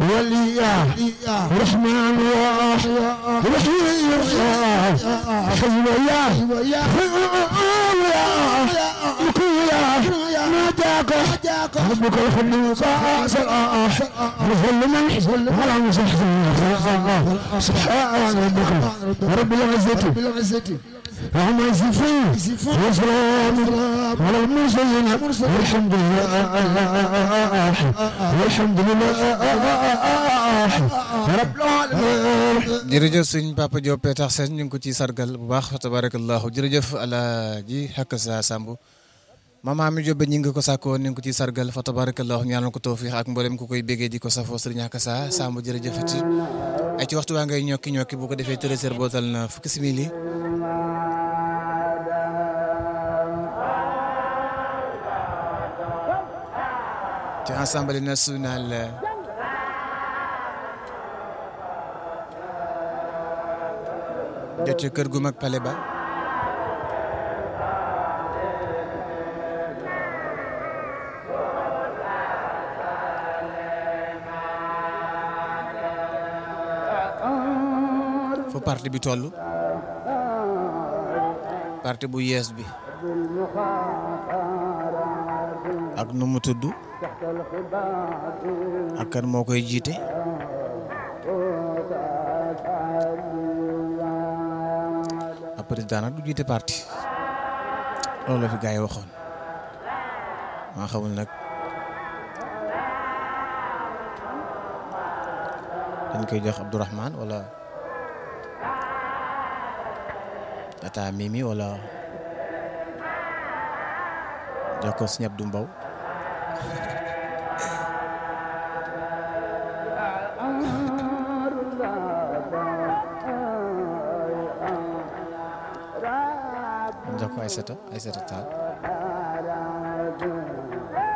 والإياه رحمن الله رحيم الله حي وياه وياه ناداك ربك الخليق صلاح وظل من ولا مصحف سبحان ربك رب العزة وهم يصفون وسلام على المرسلين والحمد لله والحمد لله رب العالمين jërëjëf sëñ Papa Diop tax seen ñu ngi ko ci sargal bu baax fa tabarakallahu jërëjëf alaaji xakk sa Samb mama mi Diop ñi ngi ko sàkkoo ñu ngi ko ci sargal fa tabarakallahu ñaanal ko tawfiix ak mboolem ku koy béggee di ko safoo sëriñ xakk sa Samb jërëjëfati ay ci waxtu waa ngay ñokki ñokki bu ko defee tërësër bootal na fukki simili ci assemblée nationale jot ci kër gu mag pale ba fu parti bi toll parti bu yees bi ak nu mu tudd ak kan moo koy jiite ab président nag du jiite parti loolu la fi gars yi waxoon maa xamul nag dañ koy jox Abdourahmane wala Tata Mimi wala jox ko Sëñ Abdou Mbow jox ko Aïssata Aïssata Tall